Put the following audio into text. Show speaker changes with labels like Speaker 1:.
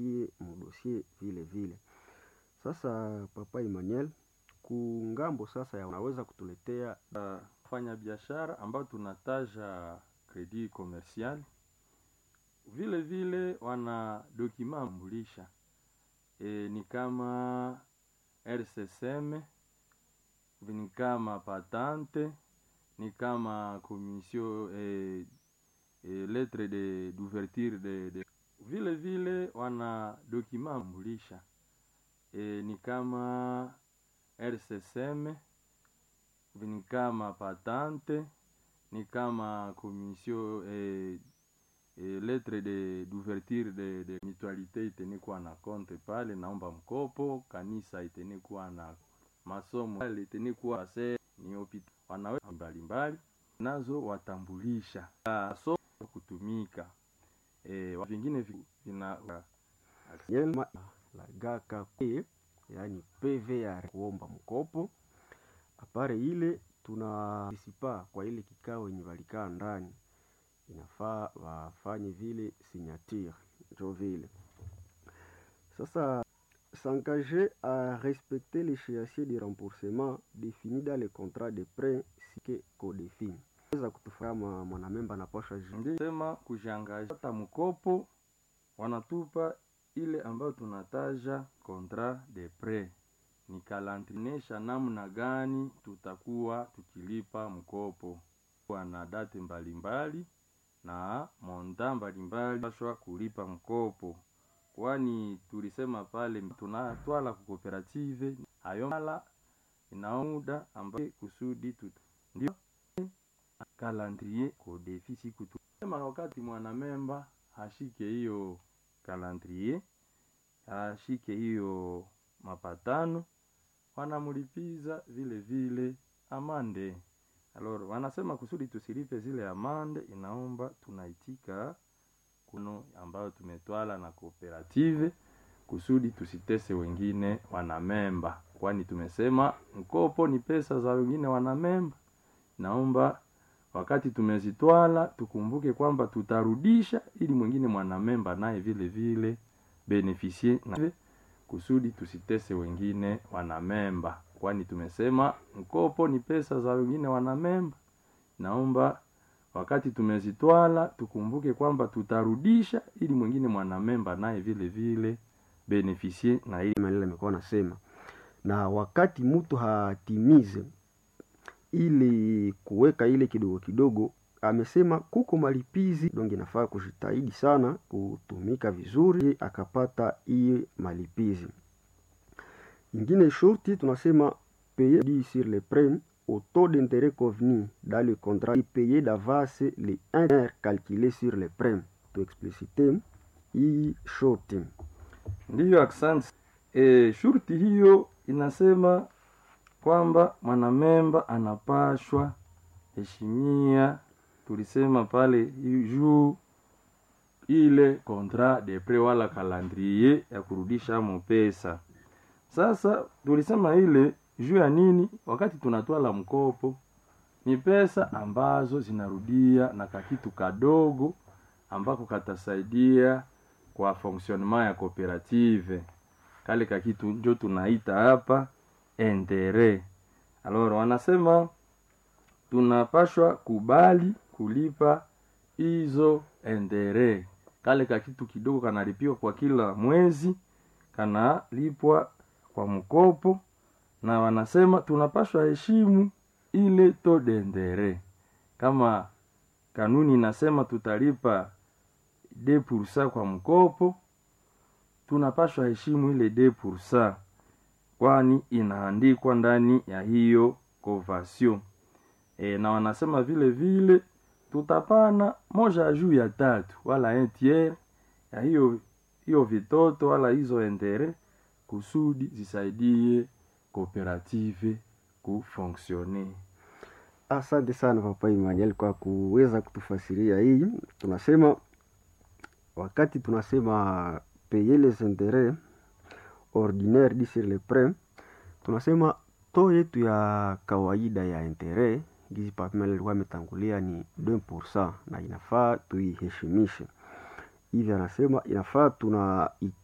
Speaker 1: tuitie mudosie vile vile. Sasa Papa Emmanuel, kungambo sasa ya unaweza kutuletea
Speaker 2: fanya biashara ambao tunataja credit commercial vile vile wana dokima mbulisha e, ni kama RCSM ni kama patante ni kama commission e, e, lettre de d'ouverture de, de vile vile wana dokima mbulisha e, ni kama RCSM ni kama patante ni kama commission e, e, lettre de d'ouverture de, de mutualité itenikuwa na konte pale, naomba mkopo. Kanisa itenikuwa na masomo pale, itenikuwa se ni opita wanawe mbalimbali nazo watambulisha so kutumika e, vingine vina
Speaker 1: Yelma lagaka kwe, yani PV ya kuomba mkopo apare ile tuna sipa kwa ile kikao yenye walikaa ndani, inafaa wafanye vile signature, njo vile sasa s'engager à respecter l'échéancier de remboursement défini dans le contrat de prêt sike codefini weza kutufama mwanamemba napasha
Speaker 2: sema kujangaja hata mkopo wanatupa ile ambayo tunataja contrat de prêt ni kalantrinesha namna gani tutakuwa tukilipa mkopo kwa na date mbalimbali na monta mbalimbali paswa kulipa mkopo, kwani tulisema pale tunatwala ku cooperative hayo mala inamuda ambaye kusudi tutu ndio calendrier ko defisi kutu sema wakati mwanamemba hashike hiyo calendrier hashike hiyo mapatano wanamulipiza vile vile amande. Alors wanasema kusudi tusilipe zile amande, inaomba tunaitika kuno ambayo tumetwala na kooperative kusudi tusitese wengine wanamemba, kwani tumesema mkopo ni pesa za wengine wanamemba. Naomba wakati tumezitwala tukumbuke kwamba tutarudisha, ili mwingine mwanamemba naye vile vile beneficie na kusudi tusitese wengine wanamemba, kwani tumesema mkopo ni pesa za wengine wanamemba. Naomba wakati tumezitwala tukumbuke kwamba tutarudisha, ili mwingine mwanamemba naye vile vile beneficie na ili
Speaker 1: maneno amekuwa nasema, na wakati mtu hatimize ili kuweka ile kidogo kidogo, amesema kuko malipizi donc inafaa kujitahidi sana kutumika vizuri akapata hii malipizi. Ingine shurti tunasema payer dit sur le prêt au taux d'intérêt convenu dans le contrat et payer d'avance les intérêts calculés sur le prêt. Tu explicite hii shurti.
Speaker 2: Ndiyo, asante. E, shurti hiyo inasema kwamba mwanamemba anapashwa heshimia tulisema pale juu ile contrat de prêt wala calendrier ya kurudisha mo pesa. Sasa tulisema ile juu ya nini? Wakati tunatwala mkopo ni pesa ambazo zinarudia na kakitu kadogo ambako katasaidia kwa fonctionnement ya cooperative, kale kakitu njo tunaita hapa interet. Alors wanasema tunapashwa kubali kulipa hizo endere, kale ka kitu kidogo kanalipiwa kwa kila mwezi, kanalipwa kwa mkopo, na wanasema tunapashwa heshimu ile to dendere. Kama kanuni inasema tutalipa de pursa kwa mkopo, tunapashwa heshimu ile de pursa, kwani inaandikwa ndani ya hiyo convention. E, na wanasema vile vile tutapana moja juu ya tatu wala un tiers ya hiyo hiyo vitoto wala hizo endere kusudi zisaidie kooperative kufonksione.
Speaker 1: Asante sana Papa Emmanuel kwa kuweza kutufasiria hii. Tunasema wakati tunasema payer les intérêts ordinaires dit sur le prêt, tunasema to yetu ya kawaida ya interet gizi Papa alikuwa ametangulia ni 2% na inafaa tuiheshimishe. Hivi anasema inafaa tuna